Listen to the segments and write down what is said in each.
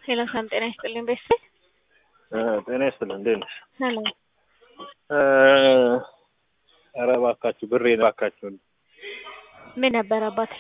ሄሎ ሰላም ጤና ይስጥልኝ ቤተሰብ ጤና ይስጥልኝ እንዴት ነሽ? ሰላም ኧረ እባካችሁ ብሬን እባካችሁ ምን ነበር አባቴ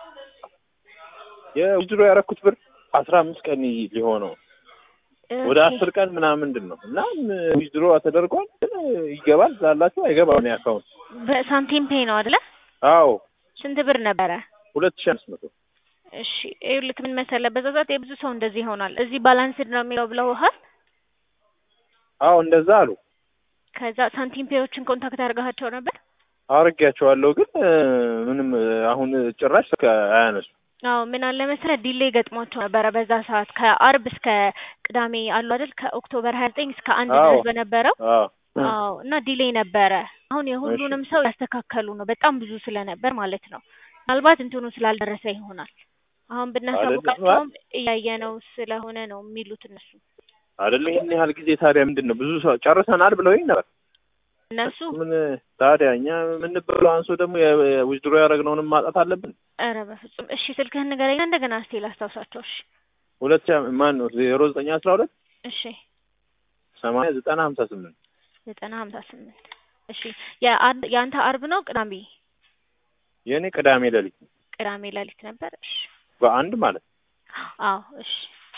የውድሮ ያደረኩት ብር አስራ አምስት ቀን ሊሆነው ወደ አስር ቀን ምናምን ምንድን ነው እና ዊዝድሮ ተደርጓል ግን ይገባል ላላችሁ አይገባም እኔ አካውንት በሳንቲም ፔይ ነው አይደለ አዎ ስንት ብር ነበረ ሁለት ሺህ አምስት መቶ እሺ ይኸውልህ ምን መሰለህ በዛ ሰዓት የብዙ ሰው እንደዚህ ይሆናል እዚህ ባላንስድ ነው የሚለው ብለውሃል አዎ እንደዛ አሉ ከዛ ሳንቲም ፔዮችን ኮንታክት አድርገሃቸው ነበር አድርጌያቸዋለሁ ግን ምንም አሁን ጭራሽ አያነሱ አዎ ምን አለ መሰለህ ዲሌይ ገጥሟቸው ነበረ በዛ ሰዓት ከአርብ እስከ ቅዳሜ አሉ አይደል ከኦክቶበር ሀያ ዘጠኝ እስከ አንድ አዎ። ድረስ በነበረው አዎ አዎ እና ዲሌይ ነበረ አሁን የሁሉንም ሰው ያስተካከሉ ነው በጣም ብዙ ስለነበር ማለት ነው ምናልባት እንትኑ ስላልደረሰ ይሆናል አሁን ብናሳውቃቸውም እያየ ነው ስለሆነ ነው የሚሉት እነሱ አይደለ ይህን ያህል ጊዜ ታዲያ ምንድን ነው ብዙ ሰው ጨርሰናል ብለውኝ ነበር እነሱ ምን ታዲያ እኛ የምንበለው አንሶ ደግሞ ዊዝድሮ ያደረግነውንም ማጣት አለብን ኧረ በፍጹም እሺ ስልክህን ንገረኝና እንደገና እስቴ ላስታውሳቸው እሺ ሁለት ሺህ ማን ነው ዜሮ ዘጠኝ አስራ ሁለት እሺ ሰማንያ ዘጠና ሀምሳ ስምንት ዘጠና ሀምሳ ስምንት እሺ የአንድ የአንተ አርብ ነው ቅዳሜ የእኔ ቅዳሜ ሌሊት ነው ቅዳሜ ሌሊት ነበር እሺ በአንድ ማለት አዎ እሺ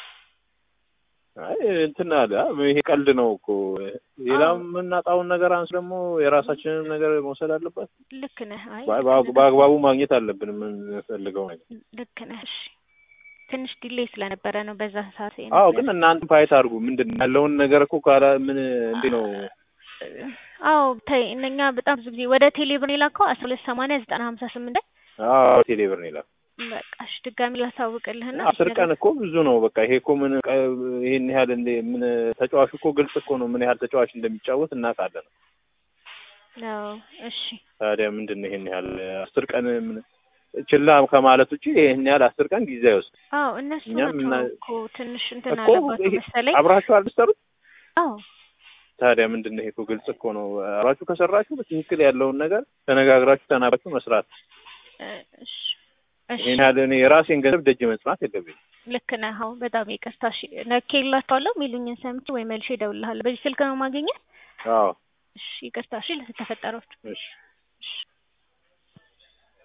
አይ እንትን አለ ይሄ ቀልድ ነው እኮ ሌላም የምናጣውን ነገር አንስ ደግሞ የራሳችንን ነገር መውሰድ አለባት ልክ ነህ አይ በአግባቡ ማግኘት አለብን የምንፈልገው ነገር ልክ ነህ እሺ ትንሽ ዲሌይ ስለነበረ ነው በዛ ሰዓት አዎ ግን እናንተ ፋይት አድርጉ ምንድን ነው ያለውን ነገር እኮ ካላ ምን እንዴ ነው አዎ ተይ እነኛ በጣም ብዙ ጊዜ ወደ ቴሌብር የላከው አስራ ሁለት ሰማንያ ዘጠና ሀምሳ ስምንት ላይ አዎ ቴሌብር ነው ይላል በቃ እሺ ድጋሚ ላሳውቅልህና አስር ቀን እኮ ብዙ ነው በቃ ይሄ እኮ ምን ቀ- ይሄን ያህል እንደ ምን ተጫዋቹ እኮ ግልጽ እኮ ነው ምን ያህል ተጫዋች እንደሚጫወት እናውቃለን አዎ እሺ ታዲያ ምንድን ነው ይሄን ያህል አስር ቀን ምን ችላ ከማለት ውጭ ይሄን ያህል አስር ቀን ጊዜ አይወስድ አዎ እነሱ እኛም እና- ናቸው እኮ ትንሽ እንትን እኮ አለባቸው ይሄ መሰለኝ አብራችሁ አልሰሩት አዎ ታዲያ ምንድን ነው ይሄ እኮ ግልጽ እኮ ነው አብራችሁ ከሰራችሁ በትክክል ያለውን ነገር ተነጋግራችሁ ተናግራችሁ መስራት እ እሺ እሺ ይሄን ያህል እኔ የራሴን ገንዘብ ደጅ መጽናት የለብኝም ልክ ነህ አዎ በጣም ይቅርታ እሺ ነኬላቸዋለሁ የሚሉኝን ሰምቼ ወይ መልሼ እደውልልሃለሁ በዚህ ስልክ ነው ማግኘት አዎ እሺ ይቅርታ እሺ ለተፈጠረው እሺ